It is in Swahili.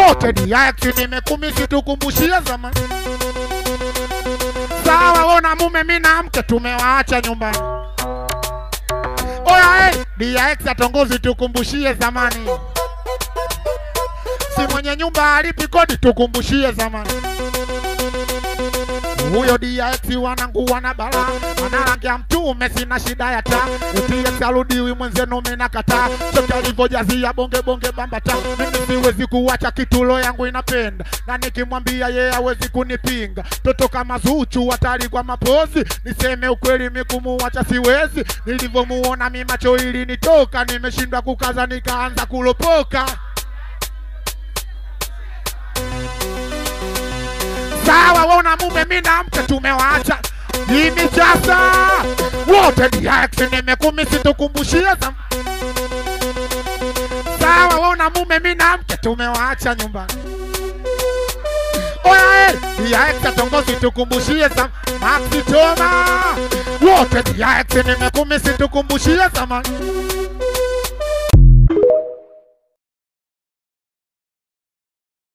wote DX nimekumisi tukumbushie zamani. Sawa, wona mume mi na mke tumewaacha nyumbani. Oya hey, DX atongozi tukumbushie zamani. Si mwenye nyumba alipi kodi tukumbushie zamani. Huyo DX wanangu wana bala ana rangi ya mtume, sina shida ya taa. DX arudiwi mwenzenu, mina kataa chote alivyojazia bonge bonge bambata. Mimi siwezi kuwacha kitulo yangu inapenda, na nikimwambia yeye hawezi kunipinga. Toto kama Zuchu hatari kwa mapozi, niseme ukweli mikumuwacha siwezi. Nilivyomuona mi macho ilinitoka, nimeshindwa kukaza nikaanza kulopoka. Sawa, wona mume mi na mke tumewaacha Jimmy Jasa wote DX nimekumisi tukumbushie zam Sawa, wona mume mi na mke tumewaacha nyumbani Oya, eh, DX atongozi tukumbushie zam Maxi Toma wote DX nimekumisi tukumbushie zamani